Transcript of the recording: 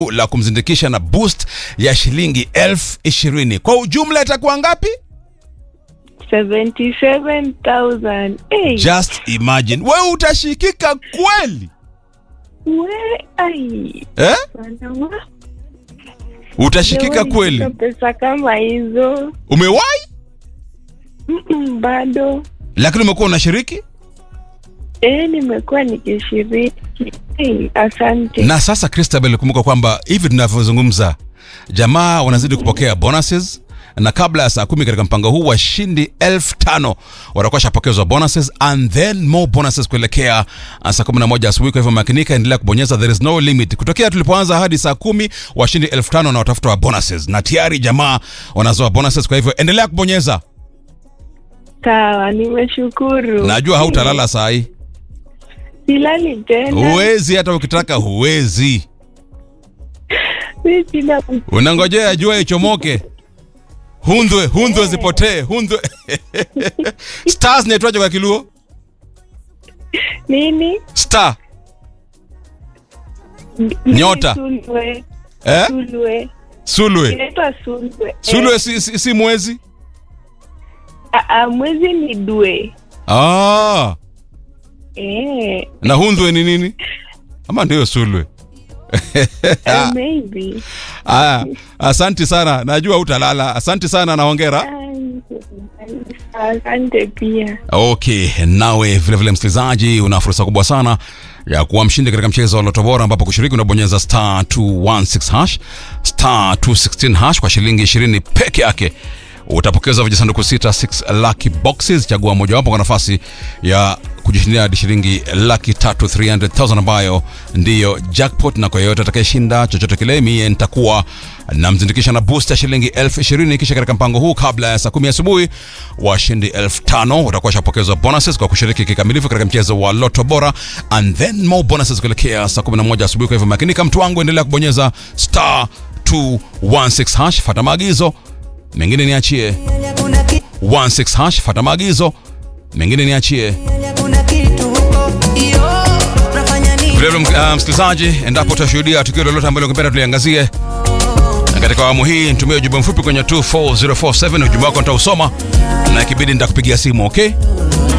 la kumzindikisha na boost ya shilingi elfu ishirini. Kwa ujumla itakuwa ngapi? 77,000. Hey, Just imagine. Wewe utashikika kweli we, ai, eh? bwana wa- Utashikika Jamani, kweli. sina pesa kama hizo Umewahi Mm-mm, bado lakini umekuwa unashiriki eh, nimekuwa nikishiriki. Hey, asante. na sasa Christabel, kumbuka kwamba hivi tunavyozungumza jamaa wanazidi kupokea bonuses na kabla ya saa kumi katika mpango huu washindi elfu tano watakuwa shapokezwa bonuses and then more bonuses kuelekea uh, saa kumi na moja asubuhi. Kwa hivyo makinika, endelea kubonyeza, there is no limit. Kutokea tulipoanza hadi saa kumi washindi elfu tano na watafuta wa bonuses, na tayari jamaa wanazoa bonuses. Kwa hivyo endelea kubonyeza, Sawa, nimeshukuru. najua hautalala saa hii, Silali tena. huwezi hata ukitaka, huwezi. Mi sina unangojea jua ichomoke hundwe hundwe zipotee hundwe stars naitwaje kwa kiluo nini? star Mimi Nyota. Sulwe. eh? Sulwe. sulwe Inaitwa Sulwe. sulwe Eh, si, si, si mwezi a- a, mwezi ni dwe. ah, Eh, na hundwe ni nini ama ndio sulwe eh, maybe. aya asanti sana najua utalala asanti sana na hongera Asante pia. Okay, nawe vilevile msikilizaji, una fursa kubwa sana ya kuwa mshindi katika mchezo wa Loto Bora, ambapo kushiriki unabonyeza star 216 hash star 216 hash kwa shilingi 20 peke yake utapokeza vijisanduku sita 6 lucky boxes. Chagua mojawapo kwa nafasi ya kujishindia hadi shilingi laki tatu 300,000 ambayo ndiyo jackpot, na kwa yeyote atakayeshinda chochote kile, mie nitakuwa namzindikisha na boost ya shilingi elfu ishirini. Kisha katika mpango huu, kabla ya saa kumi asubuhi, washindi elfu tano watakuwa washapokezwa bonuses kwa kushiriki kikamilifu katika mchezo wa Loto Bora, and then more bonuses kuelekea saa 11 asubuhi. Kwa hivyo makinika, mtu wangu, endelea kubonyeza star 216 hash, fata maagizo mengine niachie 16 hash, fata maagizo mengine niachie. Vilevile uh, msikilizaji, endapo utashuhudia tukio lolote ambalo ungependa tuliangazie na katika awamu hii, nitumie ujumbe mfupi kwenye 24047 ujumbe wako nitausoma na ikibidi nitakupigia simu, okay?